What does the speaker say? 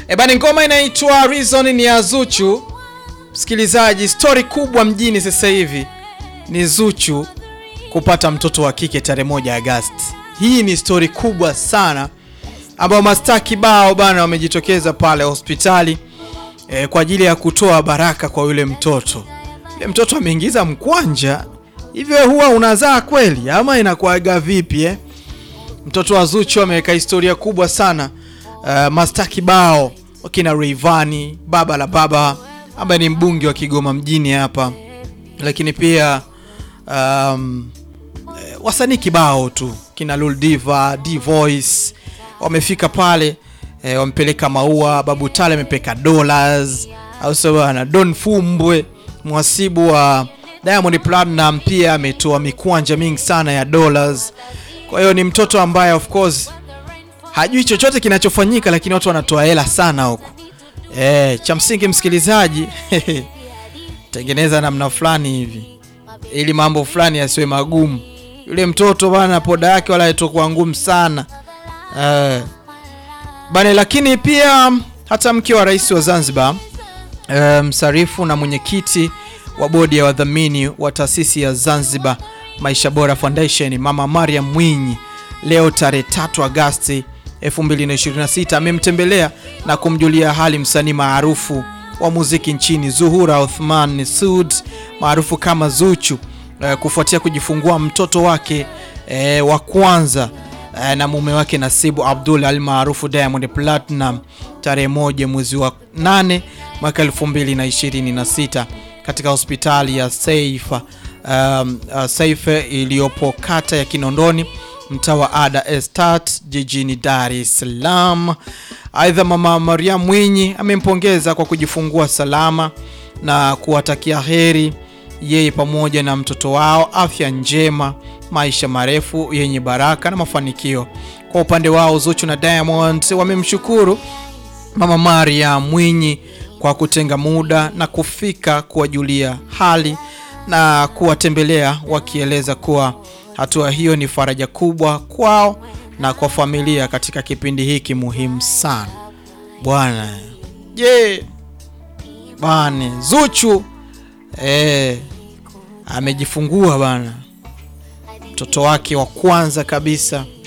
E bani, ngoma inaitwa Reason ni ya Zuchu. Msikilizaji, stori kubwa mjini sasa hivi ni Zuchu kupata mtoto wa kike tarehe moja Agosti. Hii ni stori kubwa sana ambao mastaa kibao bana wamejitokeza pale hospitali e, kwa ajili ya kutoa baraka kwa yule mtoto. Yule mtoto ameingiza mkwanja, hivyo huwa unazaa kweli ama inakuaga vipi eh? Mtoto wa Zuchu ameweka historia kubwa sana. Uh, mastaa kibao wakina Rayvanny, baba la baba ambaye ni mbunge wa Kigoma mjini hapa, lakini pia um, eh, wasanii kibao tu kina Lil Diva, D Voice wamefika pale eh, wamepeleka maua. Babu Tale amepeleka dollars, au sio bana? Don Fumbwe mwasibu wa Diamond Platinum pia ametoa mikwanja mingi sana ya dollars. Kwa hiyo ni mtoto ambaye of course hajui chochote kinachofanyika, lakini watu wanatoa hela sana huko. Eh, cha msingi msikilizaji, tengeneza namna fulani hivi ili mambo fulani yasiwe magumu. Yule mtoto bana, poda yake wala haitokuwa ngumu sana eh, bana. Lakini pia hata mke wa rais wa Zanzibar eh, msarifu na mwenyekiti wa bodi ya wadhamini wa taasisi ya Zanzibar Maisha Bora Foundation, Mama Mariam Mwinyi leo tarehe 3 Agosti 2026 amemtembelea na kumjulia hali msanii maarufu wa muziki nchini Zuhura Othman Sud maarufu kama Zuchu eh, kufuatia kujifungua mtoto wake eh, wa kwanza eh, na mume wake Nasibu Abdul al maarufu Diamond Platinum tarehe moja mwezi wa 8 mwaka 2026 katika hospitali ya Saifa um, uh, Saifa iliyopo kata ya Kinondoni mtaa wa Ada Estate jijini Dar es Salaam. Aidha, mama Mariam Mwinyi amempongeza kwa kujifungua salama na kuwatakia heri yeye pamoja na mtoto wao, afya njema, maisha marefu yenye baraka na mafanikio. Kwa upande wao, Zuchu na Diamond wamemshukuru mama Mariam Mwinyi kwa kutenga muda na kufika kuwajulia hali na kuwatembelea wakieleza kuwa hatua hiyo ni faraja kubwa kwao na kwa familia katika kipindi hiki muhimu sana. Bwana je, bane Zuchu eh, amejifungua bana mtoto wake wa kwanza kabisa